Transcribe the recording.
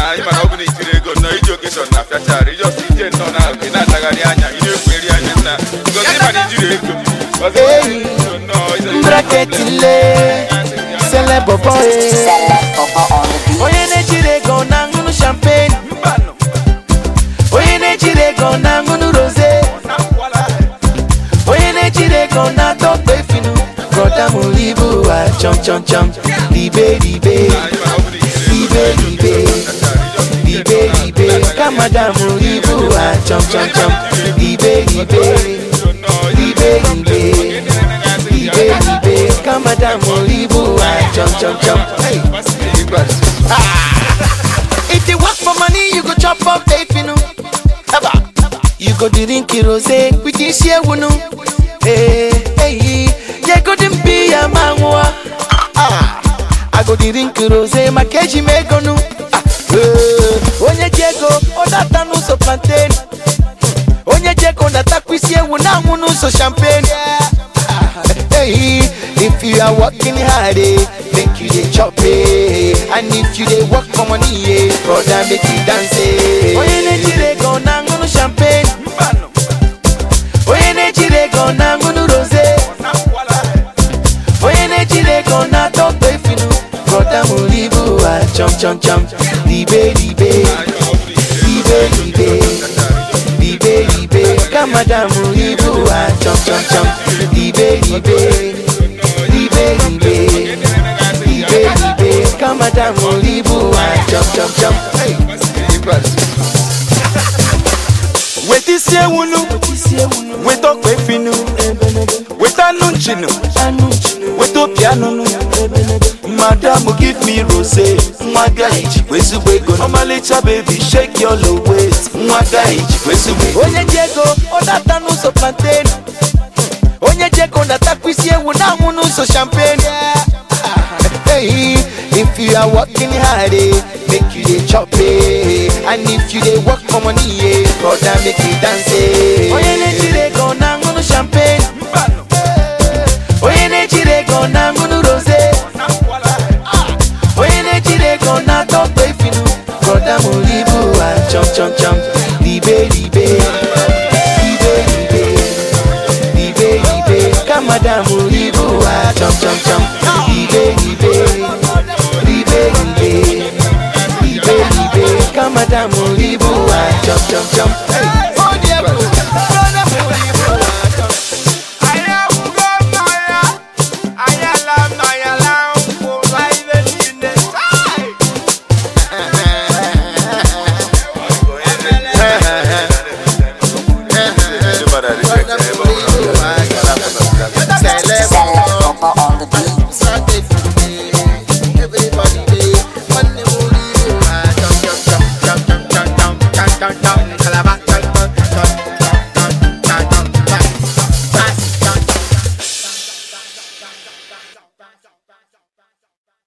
anyị mana ọ bụ na itiri ego nọ iji okeshọn na fiachara ijọs ije nnọọ na ị na-atagharị anya ị na-ekweri anya nna ngozi ịma na ijiri ego ọzọ Hey. nnọọ ije- Mbraketile Celeb boy Onye na-ejiri ego na-aṅụnụ champagne Mbanụ. Onye na-ejiri ego na-aṅụnụ rose Onye na-ejiri ego na-atọ finu Broda m libu wa chọm chọm chọm Libe libe Anyị mana ọ bụ na itiri ego Libe libe Libe libe Kamada m libu wa chọm chọm chọm Libe libe Libe libe Libe libe Kamada m libu wa chọm chọm chọm Hey If you work for money, you go chop up finu. Eba. You go drink rose with this year wunu. Hey, hey, yeah, go dim be a manwa. Ah, I go drink rose, my keji me go nu. Ah, eh, onye jego, odata no so plantain. Onye jego na takwisi ewu na munu so champagne. Ah, Hey, if you are working hard, eh, make you dey chop eh. And if you dey work for money, eh, brother make you dance eh. Onye na-ejiri ego na-aṅụnụ champagne. Onye na-ejiri ego na-aṅụnụ rose. Onye na-ejiri ego na-atọ finu. Brother m libu wa chọm chọm chọm. Libe libe, libe libe. Libe libe, kamada m libu wa chọm chọm chọm. Libe libe, libe libe. Libe libe, kamada m libu wa chọm chọm chọm. Hey. weta isi ewunu weta ọkpa efinu weta anụ nchinu weta opi anụnụ madam give me rose nwa gaghị jikwa ezigbo ego ọmalịcha baby shake your low waist nwa gaghị jikwa ezigbo ego onye ji ego ọ data n'ụzọ plantain onye ji ego na-atakwa isi ewu na-anwụ n'ụzọ champagne Hey, if you are working hard, eh, make you dey chop eh. And if you dey work for money, eh, brother make you dance eh. Onye na-ejiri ego na-aṅụnụ champagne Onye na-ejiri ego na-aṅụnụ rose Onye na-ejiri ego na-atọ finu Brother m libu wa chọm chọm chọm Libe libe Libe libe Libe libe Kamada m libu wa chọm chọm chọm